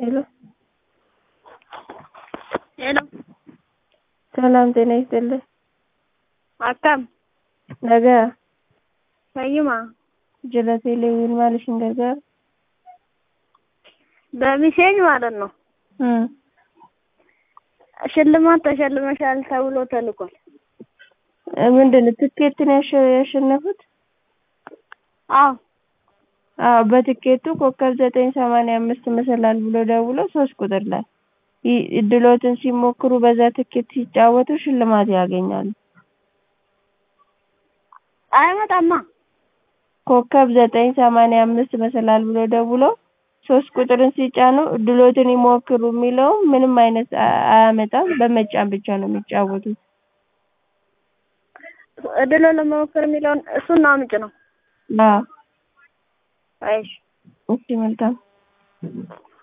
ሄሎ ሄሎ ሰላም ጤና ይስጥልኝ። akkam Nagaa fayyuma jala teeleewwiin maal ishin gargaara? በሚሴጅ ማለት ነው። Hmm. ሽልማት ተሸልመሻል ተብሎ ተልኳል። ምንድን ነው ትኬትን ያሸ- ያሸነፉት? አዎ አዎ በትኬቱ ኮከብ ዘጠኝ ሰማንያ አምስት መሰላል ብሎ ደውሎ ሶስት ቁጥር ላይ ይ- እድሎትን ሲሞክሩ በዛ ትኬት ሲጫወቱ ሽልማት ያገኛሉ። አይመጣማ። ኮከብ ዘጠኝ ሰማንያ አምስት መሰላል ብሎ ደውሎ ሶስት ቁጥርን ሲጫኑ እድሎትን ይሞክሩ የሚለው ምንም አይነት አ- አያመጣም። በመጫን ብቻ ነው የሚጫወቱት። እድሎ ለመሞከር የሚለውን እሱን አምጭ ነው። አዎ አይሽ እሺ መልካም